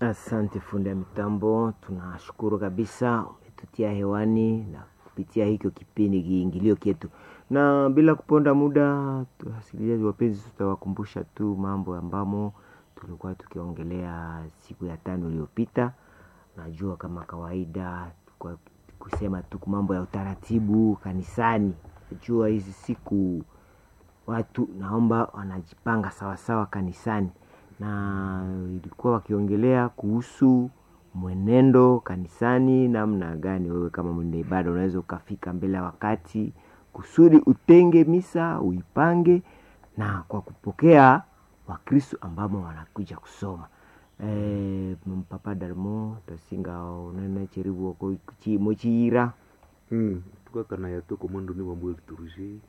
Asante fundi ya mitambo, tunashukuru kabisa umetutia hewani na kupitia hiko kipindi kiingilio kyetu, na bila kuponda muda, wasikilizaji wapenzi, tutawakumbusha tu mambo ambamo tulikuwa tukiongelea siku ya tano iliyopita. Najua kama kawaida kwa kusema tu mambo ya utaratibu kanisani. Najua hizi siku watu naomba wanajipanga sawasawa kanisani, na ilikuwa wakiongelea kuhusu mwenendo kanisani, namna gani wewe kama mwenda ibada unaweza ukafika mbele ya wakati kusudi utenge misa uipange, na kwa kupokea Wakristo ambamo wanakuja kusoma e, mpapa darmo tasinga unene cheribu wako mochira Mm, tukakana yatu komandu ni wamwe liturujia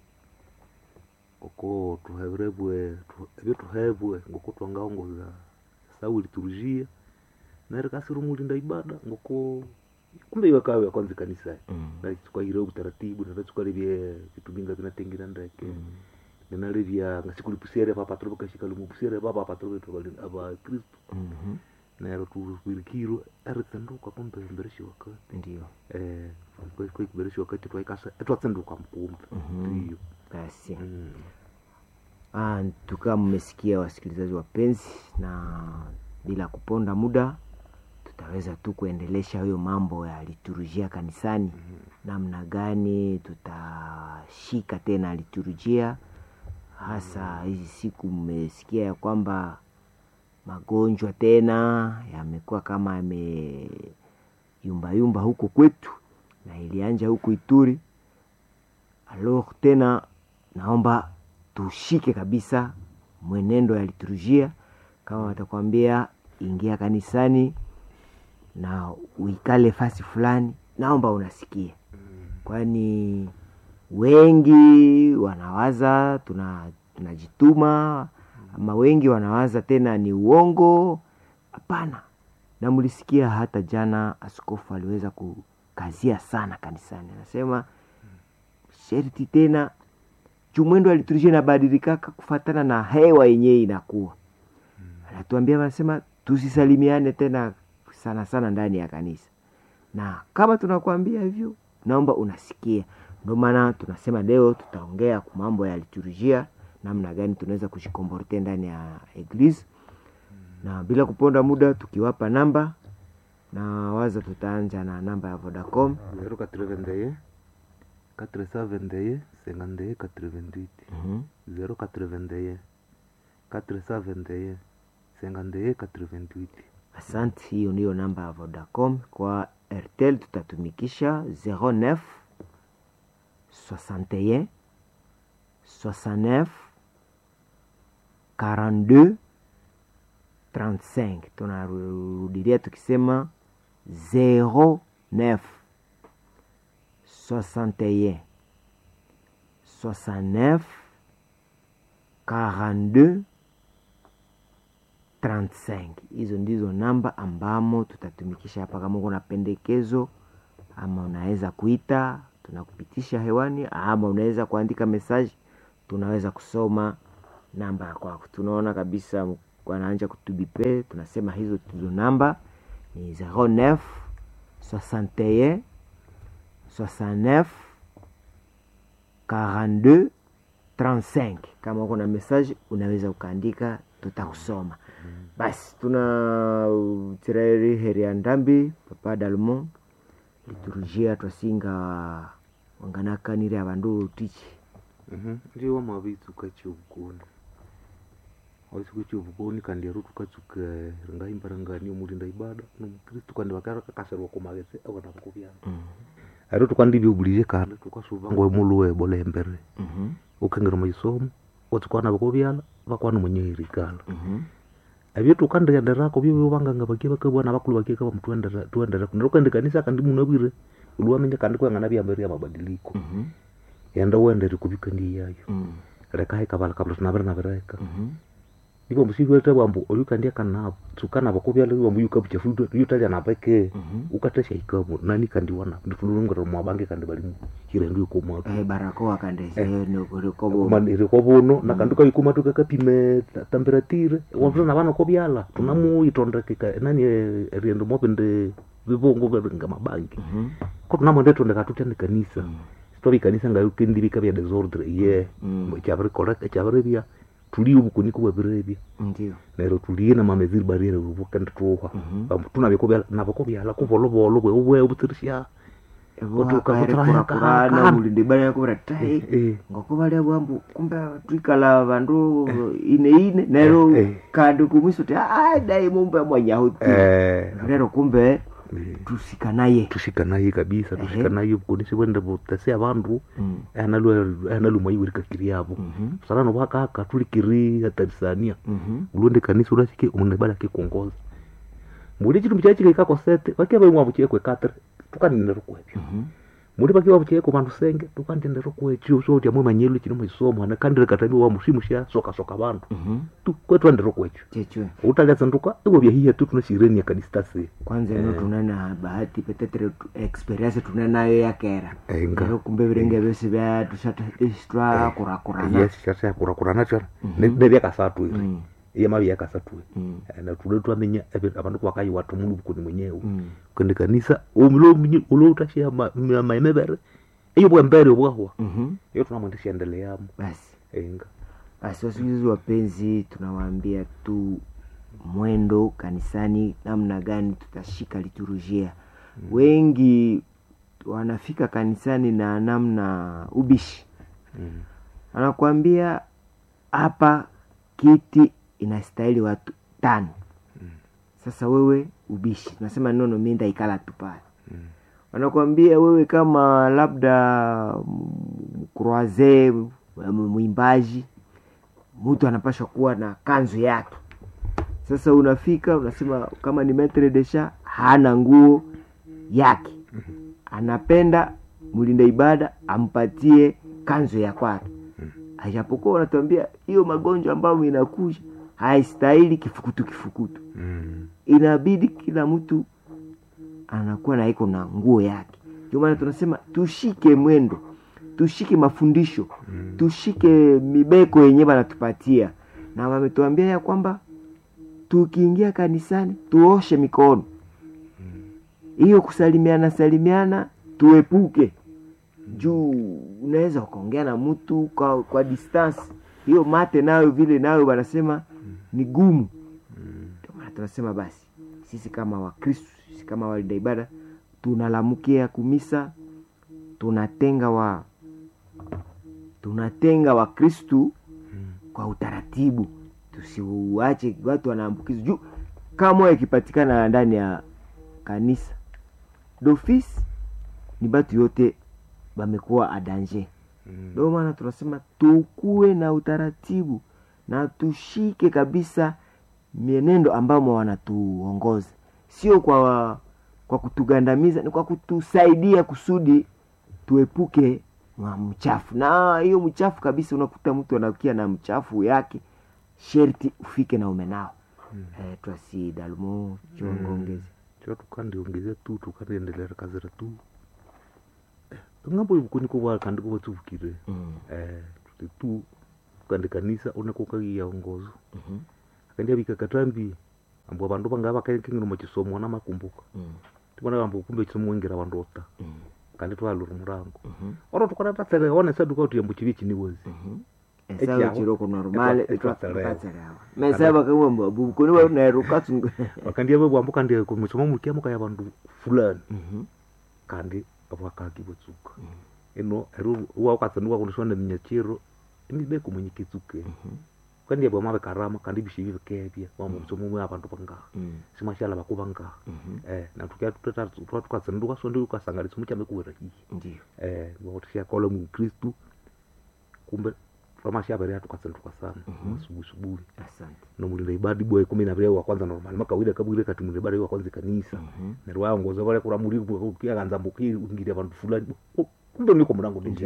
oko tuherebwe ebyo tuhebwe ngoko twangaongoza sawu liturujia nere kasiri mulinda ibada ngoko kumbe iwe kawe kwanza kanisa Mm. na tukaire utaratibu na tukalebye vitu binga vinatengira ndeke ninalevya ngasikulipusere papa tulokashika lumupusere papa papa tulokashika aba kristo Mhm. nero tuwirikiro eritsenduka kumbe mbereshi wakati Ndio eh kwikubereshi wakati twaikasa etwatsenduka mpumbe Mhm. ndiyo basi Mm. Ah, tukawa mmesikia wasikilizaji wapenzi, na bila kuponda muda tutaweza tu kuendelesha hiyo mambo ya liturujia kanisani, namna gani tutashika tena liturujia, hasa hizi siku mmesikia ya kwamba magonjwa tena yamekuwa kama yameyumbayumba huko kwetu na ilianja huku Ituri. Alors tena naomba tushike kabisa mwenendo ya liturujia. Kama watakwambia ingia kanisani na uikale fasi fulani, naomba unasikia, kwani wengi wanawaza tuna tunajituma, ama wengi wanawaza tena ni uongo. Hapana, na mlisikia hata jana askofu aliweza kukazia sana kanisani, anasema sherti tena jumwendo wa liturujia inabadilikaka kufatana na hewa yenyewe inakuwa anatuambia anasema tusisalimiane tena sana sana ndani ya kanisa, na kama tunakuambia hivyo, naomba unasikia. Ndio maana tunasema leo tutaongea kwa mambo ya liturujia, namna gani tunaweza kujikomborte ndani ya eglise, na bila kuponda muda, tukiwapa namba na waza tutaanja na namba ya Vodacom. zero quatre-vingt-un quatre cent vingt et un cinquante et un quatre-vingt-huit Mhm. zero quatre-vingt-un quatre cent vingt et un cinquante et un quatre-vingt-huit Asante, hiyo ndiyo namba ya Vodacom. Kwa Airtel tutatumikisha 09 61 69 42 35. Tunarudilia tukisema 09 61 69 42 35. Hizo ndizo namba ambamo tutatumikisha hapa. Kama uko na pendekezo ama unaweza kuita, tunakupitisha hewani, ama unaweza kuandika message, tunaweza kusoma namba ya kwako. Tunaona kabisa wanaanja kutubipe, tunasema hizo tuzo namba ni 09 61 69 42 35. Kama uko na message unaweza ukaandika, tutakusoma. Basi tuna tireri heri ya ndambi papa dalmo liturujia twasinga wanganakanire abandu tichi Mhm. ndiyo wamavitsuka chiovukoni waisuka chiovukoni kandi ero tukatsuka ringaimbirangani omulinda ibada nomukristu kandi vakarakakasirwa kumagese avana vakuvyana ero tukandivyobulize kandi tukasuvangwa emuluwe bola embere ukengera maisomo otsikwana vakuvyala vakwana munyeirikala avyo tukandienderako vyo vanganga vakie vakavwana vakulu vakie kava mtuendera nero kandi kanisa kandi munavwire uliwamenya kandi kwengana vyambere ya mabadiliko enda uendere kuvika ndi yayo reka haikavala kabla tunavira navireka ivo musiwete wambu oyukandia kanavo tsukana vakovyala wambu yukavuchafuta yutalya napeke Mhm. ukatasha ikamo nani kandi wana ndifululungera mwabange kandi balimu chirendu yukomwatu Eh, barakoa kandese nikobo manire kovuno nakandu kaikuma tukakapime temperatire wavula na vana kovyala tunamuyitondekeka nani eh, riendo mopende vivongo nga mabangi ko tunamondetondeka tutya kanisa sitori ikanisa ngayo kendivika vya desordre ye Mm. chavirikoreka chavirevya tulie uvukuniko bwavirevya ndio nero tulie na mameziri barriere vukendituha Mhm. tunavikovyala navakovyala kuvolovolo bwe obutsirisya kurakurana Kaka. mulindi bana yakuvira tai Eh. ngokuvalia bwambu kumbe twikala vandu ine ine nero Eh, eh. kandi kumwiso ti "Ah, dai mumbe mwanyahuti Eh, rero kumbe eh, tusika naye tushika naye kabisa Ehe. tushika naye bukonisi bwende butese abandu Mm. analuma iwerikakiri yabo Mhm. sarano bwakaka tulikiri atarisania Mhm. ulonde kanisa urasike umundu bala kikongoza muli chitumbi chachikaikako sete vakia vaimwa vuchiekwe katre tukanindero kwevyo Mhm. muli vakia vavuchieko vandu senge tukandindero kwechio soti amwe manyelu chino mwisomo anakandire katami wa mushimu sha soka soka vandu Mhm. tu kwetu andero kwecho chechwe utalya sanduka iwo vyahiya tu tunashireni yakadistasi kwanza ino tunana bahati petetere tu- experience tunenayo yakera Enga. nero kumbe virenge vyose vya tushatwa kurakurana yes shasha kurakurana chona nevyakasatu iri Mm. iye mavi yakasatu Mm. na tule twamenya ebe- abandu kwakayiwa tumulu bukuni mwenyewe Mm. kende kanisa uloutashia maemevere iyo bwembere obwahwa Mhm. iyo tunamwendesha endeleamo basi enga basi wasikilizaji wapenzi tunawaambia tu mwendo kanisani namna gani tutashika liturujia wengi wanafika kanisani na namna ubishi Mm. anakuambia hapa kiti inastahili watu tano sasa wewe ubishi nasema nono mi ndaikala tu pale Mm. wanakuambia wewe kama labda kroaze mwimbaji mtu anapashwa kuwa na kanzu yake sasa unafika unasema kama ni metre desha hana nguo yake anapenda mlinda ibada ampatie kanzu ya kwake ajapokuwa wanatuambia hiyo magonjwa ambayo inakuja haistahili kifukutu kifukutu Mm. inabidi kila mtu anakuwa na iko na nguo yake ndio maana tunasema tushike mwendo tushike mafundisho Mm. tushike mibeko yenyewe wanatupatia na wametuambia ya kwamba tukiingia kanisani tuoshe mikono hiyo kusalimiana salimiana tuepuke juu unaweza ukaongea na mtu kwa, kwa distance hiyo mate nayo vile nayo wanasema ni gumu ndio maana tunasema basi sisi kama wakristu sisi kama walinda ibada tunalamukia kumisa tunatenga wa tunatenga wakristu kwa utaratibu tusiuache watu wanaambukizwa juu kama ikipatikana ndani ya kanisa dofisi ni batu yote bamekuwa adanje Mm. ndio maana tunasema tukuwe na utaratibu na tushike kabisa mienendo ambamo wanatuongoza sio kwa kwa kutugandamiza ni kwa kutusaidia kusudi tuepuke na mchafu na hiyo mchafu kabisa unakuta mtu anakia na mchafu yake sherti ufike na umenao mm. eh, twasi dalmo chongongezi cho tukandiongeze tu tukandiendelera kazira tu ng'ambo ivukuniko bwa kandi kuva tsuvukire mm. eh tuti tu kandi kanisa uneko kagiya ongozo Mhm. kandi avika katambi ambo vandu vanga vakakengino machisomo wana makumbuka Mm. tivona ambo kumbe chisomo wengira vandu ota Mm. kandi twaluri murango Mhm. oro tukana tatsere one saduka kuti yambo chivi chiniwezi Mhm. Echaho. esawa chiroko normale Etwa- etwatselewa. etwatselewa mesaba kamwe bukoni wa nairo katsunga vakandi ave vambo kandi kumisomo mukiamo kaya vandu fulani Mhm. kandi vakaki vatsuka ino ero wa ukatsanduka kunisona minyachiro imibeko mwenye kitsuke kandi yabo mave karama kandi bishivi vikevya wambo musomo mwe avandu vangaha Mm. simashala vaku vangaha Mhm. eh na tukia tutata twa tukatsanduka sondi ukasangalisa muchame kuwera hii ndiyo eh ngotisha kola mu kristu kumbe twamashavere tukatsanduka sana Mhm. asubuhi asubuhi asante no mulinda ibadi bwe kumi na vile wa kwanza normal makawida kabwire kati mulinda ibadi wa kwanza kanisa Mhm. nerwa ongoza vale kura muri kia ganza mbuki ungiria vandu fulani kumbe niko murango Ndiyo. ndinjani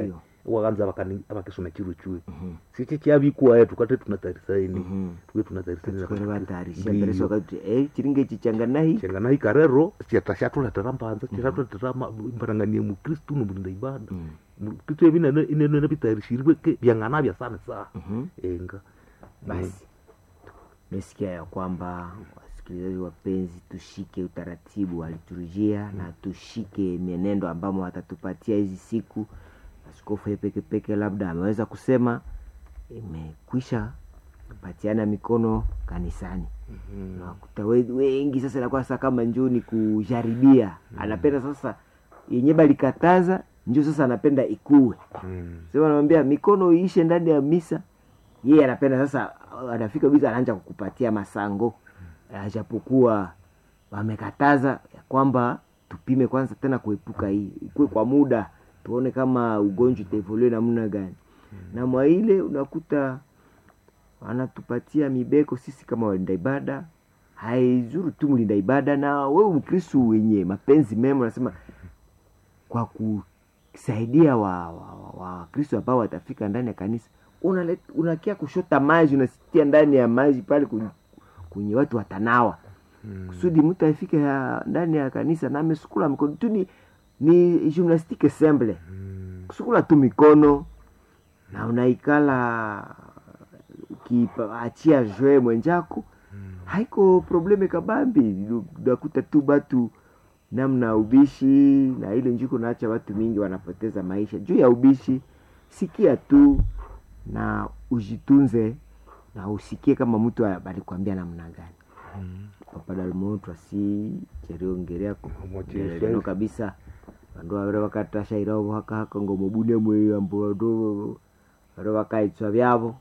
wakanza vakani- vakisoma chiro chue Mhm. sichi chavikuwaye tukate tunatarisaini Mhm. tuke tunatarisaini Tukore vatayarisha mbere sokakuti eh chiringe chichanganahi chengana ikarero chata chatuletera mbanza chatuletera mbaranganie mukristu nomulinda ibada Mm. mukristu evi inenene vitayarishirwe ke vyang'ana vya sana sana Mhm. enga basi tumesikia ya kwamba wasikilizaji wapenzi tushike utaratibu wa liturujia na tushike mienendo ambamo watatupatia hizi siku askofu ye peke peke labda ameweza kusema imekwisha kupatiana mikono kanisani nakuta we- wengi sasa inakuwa sasa kama njoo ni kujaribia anapenda sasa yenye balikataza njo sasa anapenda ikuwe Mm. sema namwambia mikono iishe ndani ya misa yeye anapenda sasa anafika bisa anaanza kukupatia masango ajapokuwa wamekataza ya kwamba tupime kwanza tena kuepuka hii ikuwe kwa muda tuone kama ugonjwa itaevolue namna gani na mwa ile unakuta wanatupatia mibeko sisi kama walinda ibada haizuru tu mlinda ibada na wewe mkristu wenye mapenzi mema unasema kwa kusaidia wa wakristo wa, wa Wakristo ambao watafika ndani ya kanisa unalet- unakia kushota maji unasitia ndani ya maji pale kwenye, kwenye watu watanawa Mm. kusudi mtu afike ya- ndani ya kanisa na amesukula mikono tu ni, ni gymnastique semble Mm. kusukula tu mikono na unaikala ukiachia jwe mwenjako haiko probleme kabambi unakuta tu batu namna ubishi na ile njuko naacha watu mingi wanapoteza maisha juu ya ubishi sikia tu na ujitunze na usikie kama mtu alikwambia namna gani Mm. papadalmo twasi cheriongerea Motisha. leno kabisa vandu vavire vakatashairawo hakahaka ngomobune mwei ambo vandu vari vakaitswa vyavo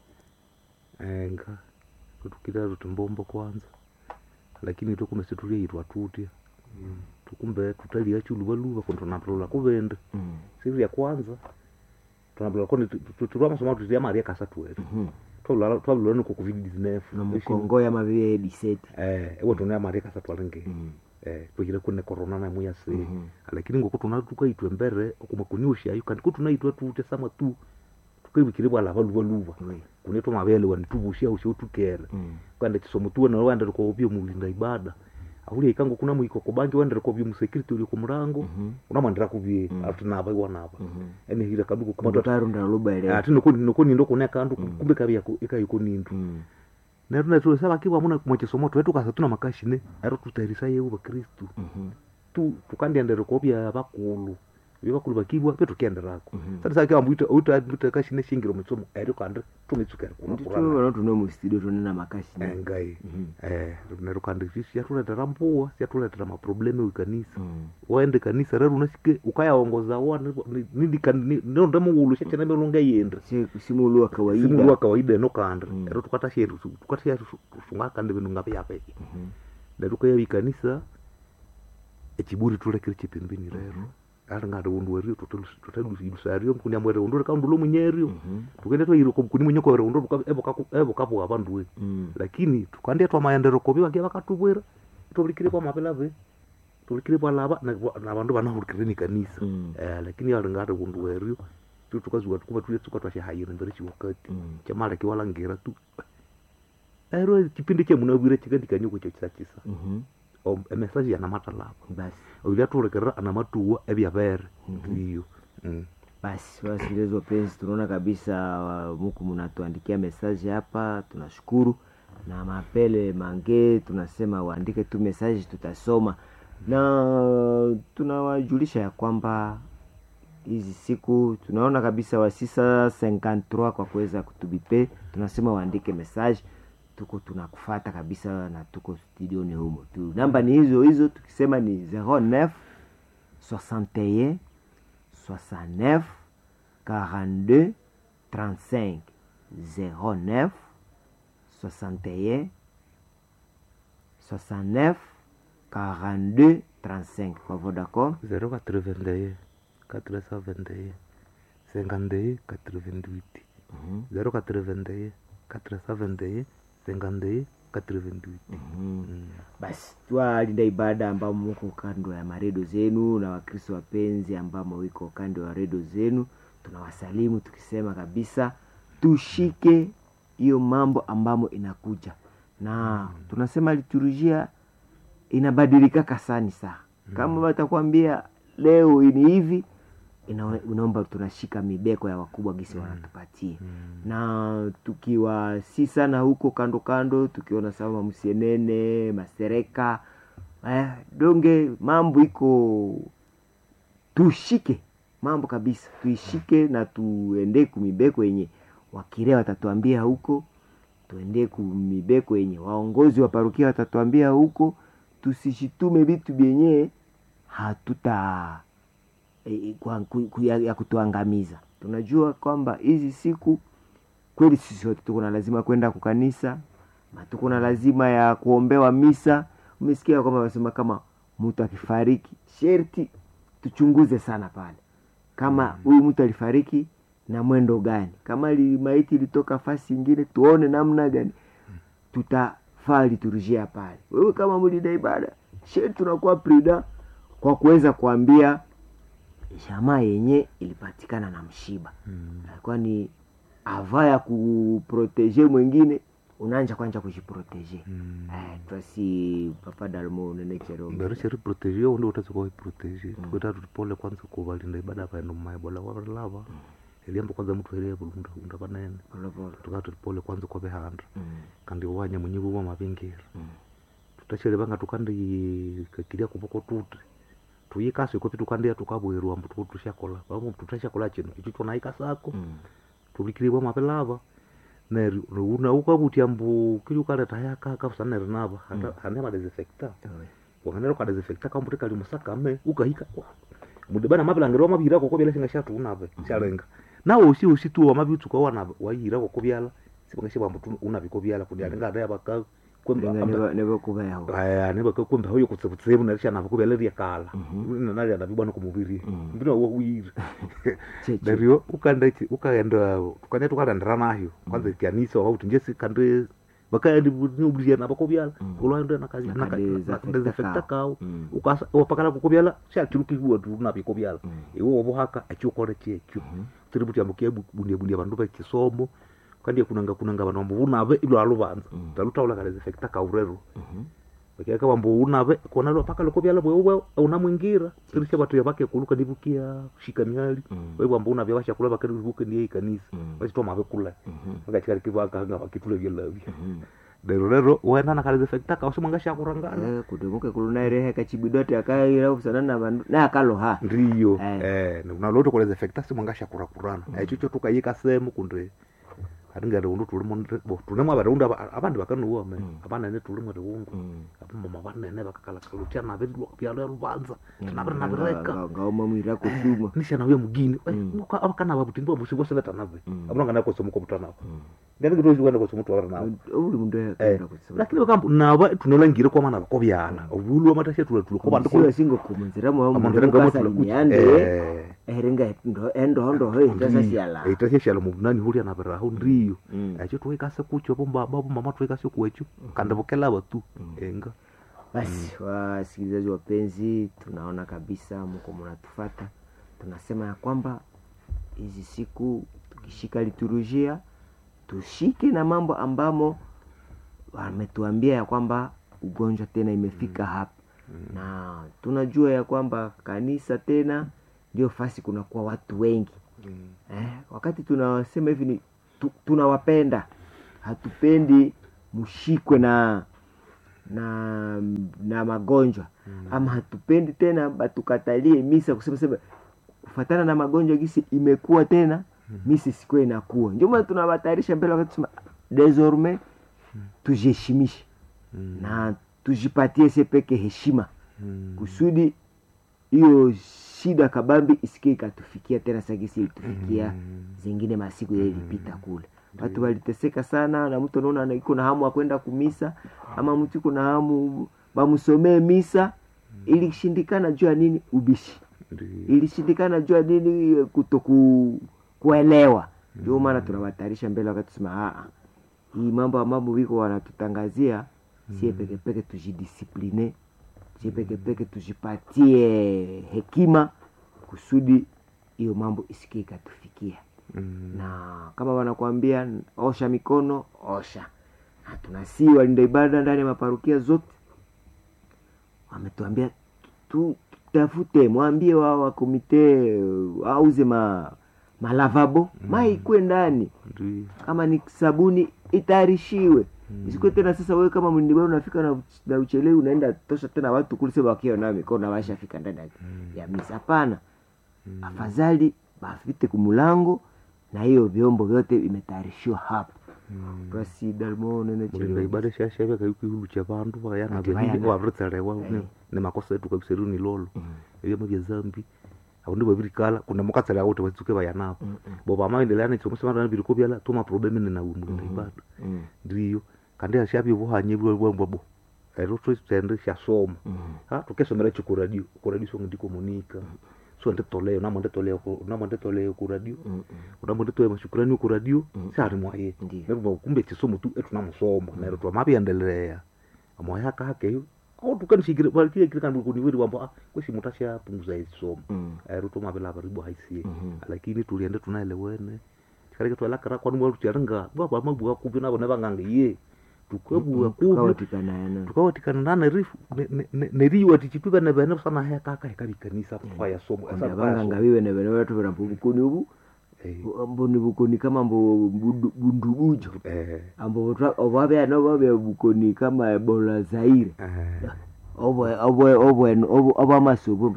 enga kutukira ruti mbombo kwanza lakini tokume situlyaitwa tutya tukumbe tutalia chuluvaluva kondo tunapulula kuvende Mm. siku ya kwanza tunapulula koni tulwa masoma tutia maria kasatu wetu Mhm. twavulula niko covid 19 nomukongoya mavive diseti eh ewe tunia maria kasatu alingi Mm. eh tukire kune corona na muya se Mhm. lakini ngoko tuna tukaitwe mbere okuma kunyusha ayo kandi kutunaitwa tute sama tu tukaibikire bwala valuvaluva Oui. kunetwa mavele wanituvushia usho tukere Mm. kwenda chisomo tuwe na wandere kwa ubio mulinda ibada ahulia ikango kuna mwiko kubangi wandere kwa ubio musecurity uli kumurango Mhm. unamwandira kubie Mm. atunava iwanava Mhm. ene hira kaduko kumata Kumatarunda lubaelewa. ati noko noko nindo kuna kandu Mm. kumbe kabya ikayiko nindu Mm. na tuna tu saba kiwa muna mwache somo tu etu kasa tuna makashine aro tutarisa yewu bakristu Mhm. tu tukandiendere kwa bya bakulu bya bakulu bakibwa petu kenderako Mhm. sasa sakiwa mbuita uta uta kashine shingiro mitsomo eri kandre tumitsukere kuna Ndicho kurana vanotuno mustudio tonena makashi engai Mhm. eh nero kandi siatuletera mpuwa siatuletera maprobleme wikanisa Mm. waende kanisa rero unasike ukayaongoza wa nonde muulu shacheneme lungeyende Si- simulu wa kawaida simulu wa kawaida eno kande Mm. ero tukatasheru tukatasheru sunga kande bintu ngapi yapeki Mhm. nero kaya wikanisa echiburi tulekere chipembeni rero ari ngade undu werio tutalusilusario mkuni amwere undu rekandulo munyerio Mhm. tukende twairo mkuni munyoko were undu evo kapuwa vanduwe Mm. lakini tukandia twa maendero kovi vakia vakatuvwira tuvulikire kwa mapelave tuvulikire valava na na vandu vanavulikire ni kanisa Mm. eh, lakini alingati kundu werio tu tukazuka tukuva tuyetsuka twashahayire mbere chiwakati Mm. chamalaki walangira tu ero chipindi chemunavwire chikandikanyoko cho chisa chisa Mhm. O- emesaji yanamatalava basi oilia turekerera anamatuwa evyavere Mhm. iyo Mm. basi wasikilizaji wapenzi tunaona kabisa wa- muku mnatuandikia mesaji hapa tunashukuru na mapele mange tunasema waandike tu mesaji tutasoma na tunawajulisha ya kwamba hizi siku tunaona kabisa wa 653 kwa kuweza kutubipe tunasema waandike message tuko tunakufata kabisa na tuko studioni humo tu namba ni hizo hizo tukisema ni 09 61 69 42 35 09 61 69 42 35 kwa Vodacom 081 471 52 88 Mhm, 081 471 52 88 mhm. Mm. basi twalinda ibada ambao muko kando ya maredio zenu na wakristo wapenzi ambamo wiko kando ya redio zenu tunawasalimu tukisema kabisa tushike hiyo mambo ambamo inakuja na tunasema liturujia inabadilikaka sani saa kama watakwambia leo ni hivi ina- unaomba tunashika mibeko ya wakubwa gisi wanatupatia na tukiwa si sana huko kando kando tukiona sama msienene masereka eh, donge mambo iko tushike mambo kabisa tuishike na tuende kumibeko yenye wakirea watatuambia huko tuende kumibeko yenye waongozi wa parukia watatuambia huko tusishitume vitu vyenye hatuta e, kwa, ku, ku, ya, ya kutuangamiza tunajua kwamba hizi siku kweli sisi wote tuko na lazima kwenda kukanisa na tuko na lazima ya kuombewa misa umesikia kwamba wanasema kama mtu akifariki sherti tuchunguze sana pale kama huyu mtu alifariki na mwendo gani kama li, maiti ilitoka fasi ingine tuone namna gani tutafaa liturujia pale wewe kama mlida ibada sherti tunakuwa prida kwa kuweza kuambia jamaa yenye ilipatikana na mshiba alikuwa ni ava ya kuproteje mwingine unaanja kwanja kujiproteje eh, twasi papa dalmo unenechero mberesheri proteje undi utasi kuiproteje kuita tutipole kwanza kuvalinda ibada vaenda mumaibola warilava eliamba kwanza mtu elia bulunda unda vanene polopolo tukati tutipole kwanza kwavehanda Mm, kandi wanya munyivu wa mavingira mm, tutachele vanga tukandi kakilia kuvoko tuti tuyikasi kopi tukandia tukabwerwa mbu tuku tushakola vamo tutashakola chino icho chonaikasako mm, tulikiliwa mapelava neri una ukavutia mbu kili ukaleta yakaka usaneri nava hane madesinfecta oe. wanganera ukadesinfecta kambuti kali musakame ukahika mudibana mavilangiro mavira koko vyala singa shatunave shalenga nawe usi usi tu wamavitsuka wana wayira koko vyala sivanga shivambu unaviko vyala kuti alinga adaya vaka Lenga neva- nevakuvayaho aya nevakakwemba hoyo kutsivutsivu narishanava kuvyala ryakala Mhm. nanarianavibwana kumuviri Mm. mbina wawiri cheche dario ukaenda ichi- ukaenda tukanya tukalandira nayo kwanza ikanisa wauti njesi kandi vakaendi niubuliana vakovyala Mm. ulaenda Nakadesinfecta nakadesinfecta kao. kao Mm. ukasa wapakala kukovyala shachirukiwa tunavikovyala Mm. iwe wavuhaka achiokore chekyo tiri kuti ambukia bundia bundia vandu vechisomo kandi kunanga kunanga vanhu vambo unave ilo aluvanza Mm. talutaula kadesinfecta kaurero Mhm. vakiaka vambo unave kona lo paka likovyala bwewe unamwingira tirisha vatu ya vake kuluka ndivukia shika miali Mm. we vambo unavya vashakula vakarivuke ndiye ikanisa Mm. vachitoma vekula Mhm. vakachikarikivaakanga vakitule vyelavya Mhm. lero lero wenda na kadesinfecta kausimwanga shakurangana Eh, kudemuke kulunaerehe kachibidote akaira usana na vandu naye akaloha ndiyo Eh. eh unaloto kudesinfecta simwanga shakurakurana echicho tukayika semu kundi atingere undu tulimo tunemwa variundu avandi vakanuwa me Mm. avanene tulimo riundu Mm. apamama vanene vakakalakalutia navyala luvanza tinaviri navireka Nga- ngaoma mwira kusuma nishana uye mugini Mm. avakanava kuti ndivo musivosevetanave Mm. avunangana kosomuko mutanavo ndaningirozviwenda kosomutu warinavo uli mundu Eh, akaenda kusuma lakini vakambo nava tunolangire kwamana vakovyala ovulwa matashe tule tule siwa kovandiko singokumunzira mwa amandira mundu ngamotula kasalimiande erenga endohondoho itasasiala itasheshala muvunani hulya navirahu ndiyo Mm. echo tuikase kucho vombaba vomama tuikase kuwecho kandi vokelava tu enga basi wasikilizaji wapenzi tunaona kabisa mko mnatufata tunasema ya kwamba hizi siku tukishika liturujia tushike na mambo ambamo wametuambia ya kwamba ugonjwa tena imefika hapa na tunajua ya kwamba kanisa tena ndio fasi kunakuwa watu wengi eh, wakati tunasema hivi ni tu, tunawapenda hatupendi mshikwe na na na magonjwa mm. ama hatupendi tena batukatalie misa kusema sema kufatana na magonjwa gisi imekuwa tena mm. misa isikuwa inakuwa ndio maana tunawatayarisha mbele wakati tusema desormais tujiheshimishe Mm. na tujipatie se peke heshima Mm. kusudi hiyo shida kabambi isikie ikatufikia tena sagisi ilitufikia Mm. zingine masiku ile ilipita kule watu waliteseka sana na mtu anaona ana- iko na hamu akwenda kumisa ama mtu iko na hamu bamsomee misa ilishindikana juu ya nini ubishi Ndiyo. ilishindikana juu ya nini kutoku kuelewa ndio maana tunawatayarisha mbele wakati tusema "Ah, hii mambo ambapo viko wanatutangazia sie pekepeke tujidisipline sie pekepeke tujipatie hekima kusudi hiyo mambo isikie ikatufikia Mm. na kama wanakuambia osha mikono osha na tunasii walinda ibada ndani ya maparukia zote wametuambia tu tafute mwambie wao wakomite auze ma malavabo mm. mai ikwe ndani Ndio. kama ni sabuni itayarishiwe Mm. isikuwe tena sasa wewe kama mlindiba unafika na, na uchelewi unaenda tosha tena watu kule sema wakiwa na mikono washafika ndani ya- Mm. ya misa hapana Mm. afadhali bafite kumulango na hiyo vyombo vyote vimetayarishiwa hapo Mm. basi dalmo nene mulinda ibada shashave kaikwihulu cha vandu vayana Ati vengi vayana. wavritsarewa Eh. ni makosa etu kabisa ru ni lolo evyama vya zambi avundi vavirikala kuna mukatsala kuti vatsuke vayanavo bo vamaendelea nechomosevana viriko vyala toma probleme nina mulinda ibada ndiyo kandi ashavye vuhanye vwambwabo ero twende shasoma ha tukesomera ichi kuradio kuradio songe ndikomunika so nditoleyo namo nditoleyo ku- namo nditoleyo kuradio unamo nditoleyo mashukurani kuradio sari mwaye Ndiyo. nerwo kumbe chisomo tu etunamusoma nero twamaviendelea amoya kakeyo autukanishikire valikire kandi kuniwiri wambo ah kwesi mutu ashapunguza isomo ero tomavilava ribo haisie Mhm. lakini tuliende tunaelewene tikareke twalakara kwani mwalucharinga vavamabua kuvi navo nevang'anga ye tukabua kuvi tukawatikanaana tukawatikana nana rifu neriwa tichipiva nevene sana hekaka hekavikanisa kwaya somo vanganga vive nevene vatu virambo bukoni ubu ambo ni bukoni kama mbo bundu- bundubujo ambo ovavea vavea bukoni kama ebola zaire ovamasubu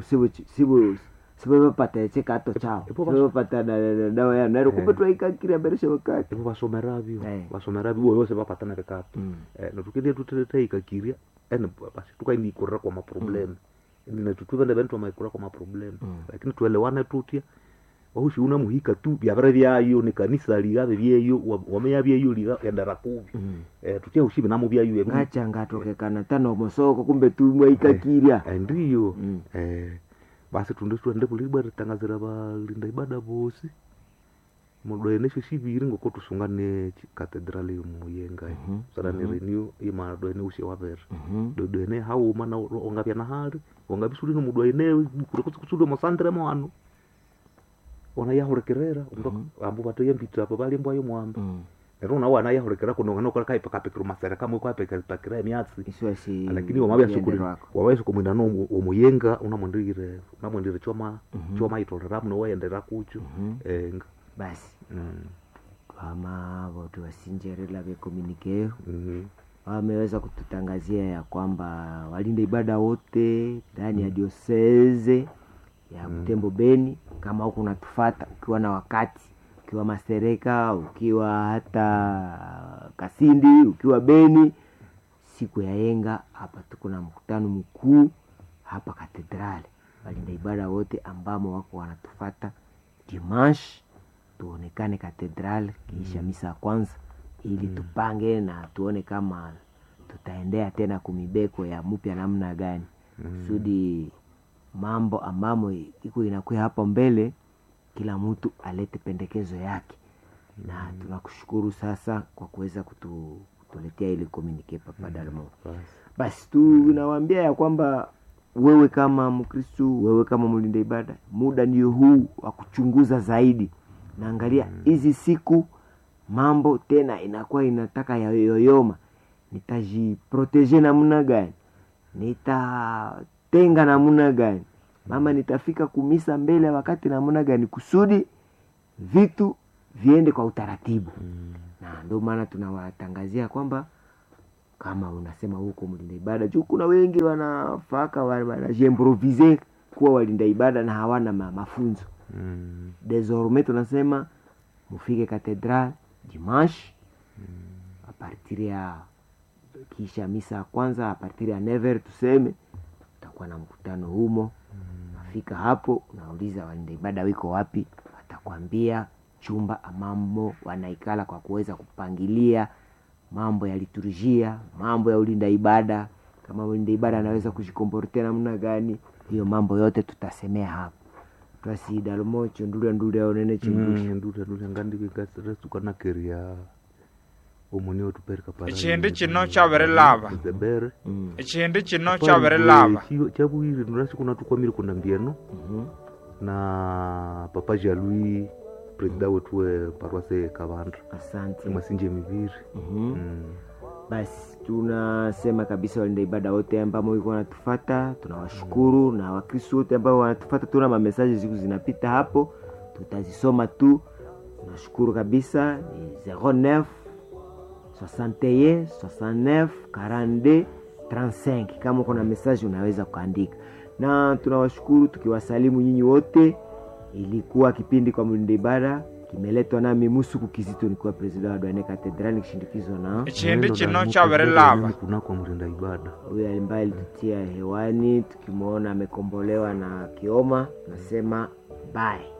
sivevapata chikato chao Ipo basi- sivevapata dawa yao nairo kumbe Eh. twaikakira mberesha wakati ivo vasomeravyo Eh. vasomeravyo ivo vose vapatana vikato natukendia tuteteikakiria ene basi tukainikurira kwa maproblemu natutuva nevene twamaikurira kwa maproblemu Mm. lakini tuelewane tutya wahushi una muhika tu vyavere vyayo ni kanisa ligave vyeyo wa- wameya vyeyo liga endera kuvi Eh, tutya ushivi namo vyayo evi- ngacha ngatokekana tano mosoko kumbe tumwaikakiria Eh, ndiyo Mm. Eh, basi tunde tuende kulibwa ritangazira valinda ibada vosi mudoenesho shiviri ngoko tusungane katedrali muyenga Mhm, sana ni mhm. renew imadoene ushe wavere Mhm. dodoene hauma na ongavya na hali ongavisuli no mudoene kurekutsikusuli mosandire moano ona yahurekerera ambu vatoya mbitira apo valimbwayo mwamba Mm. nero una wana yahurekera kunongana ukora kaipakapekira masere kamwe kwapekapakira emyatsi isiwasi lakini wamavyasukuli wako wawaisukumwina no omuyenga unamwendire unamwendire choma Mhm. choma itorera muno waendera kucho Mhm. enga basi Mm, twama votu wasinjerela vyekomunikeo mhm, wameweza kututangazia ya kwamba walinda ibada wote ndani ya dioseze ya Butembo Beni, kama huku unatufata ukiwa na wakati, ukiwa Masereka, ukiwa hata Kasindi, ukiwa Beni, siku ya yenga hapa tuko na mkutano mkuu hapa katedrali. Walinda ibada wote ambamo wako wanatufata dimanche, tuonekane katedrali kiisha misa ya kwanza, ili tupange na tuone kama tutaendea tena kumibeko ya mupya namna gani kusudi mambo ambamo iko inakuya hapo mbele, kila mtu alete pendekezo yake na tunakushukuru sasa kwa kuweza kutu, kutuletea ili komunike Papa Dalmo. basi. Basi tunawaambia ya kwamba wewe kama Mkristu, wewe kama mlinda ibada, muda ndio huu wa kuchunguza zaidi. Naangalia hizi siku mambo tena inakuwa inataka yayoyoma, nitajiproteje namna gani? Nitatenga namna gani? Mama, nitafika kumisa mbele ya wakati namna gani, kusudi vitu viende kwa utaratibu Mm, na ndio maana tunawatangazia kwamba kama unasema huko mlinda ibada juu kuna wengi wanafaka wa- wanajiimprovise kuwa walinda ibada na hawana ma, mafunzo mm, desormais tunasema mufike katedral dimanche a partir ya kisha misa ya kwanza a partir ya never tuseme utakuwa na mkutano humo nafika hapo unauliza walinda ibada wiko wapi watakwambia chumba amamo wanaikala kwa kuweza kupangilia mambo ya liturujia mambo ya ulinda ibada kama ulinda ibada anaweza kujikomportea namna gani hiyo mambo yote tutasemea hapo twasidalomo chundulya ndulya onene chindusha mm, ndule ndule ngandikikasiresukanakeria omuni otupereka para Echindi chino chabirilaba. zebere Mm, echindi chino chabirilaba chavuyire ndurasi kuna tukwamire kuna mbieno mhm, na papa jalui presida wetu we parwase kavandra asante masinje miviri Mhm. mm. basi tunasema kabisa walinda ibada wote ambao wiko wanatufata tunawashukuru na wakristo wote ambao wanatufata tuna mamesaji siku zinapita hapo tutazisoma tu tunashukuru kabisa ni 09 61 69 42 35 kama uko na mesaji unaweza kuandika na tunawashukuru tukiwasalimu nyinyi wote ilikuwa kipindi kwa mlinda ibada kimeletwa nami musuku kizito nikiwa presida wa dwane katedrali kishindikizwa na chindi chino chavirelava kunakwa mrinda ibada huyo ambaye alitutia hewani tukimwona amekombolewa na kioma nasema bye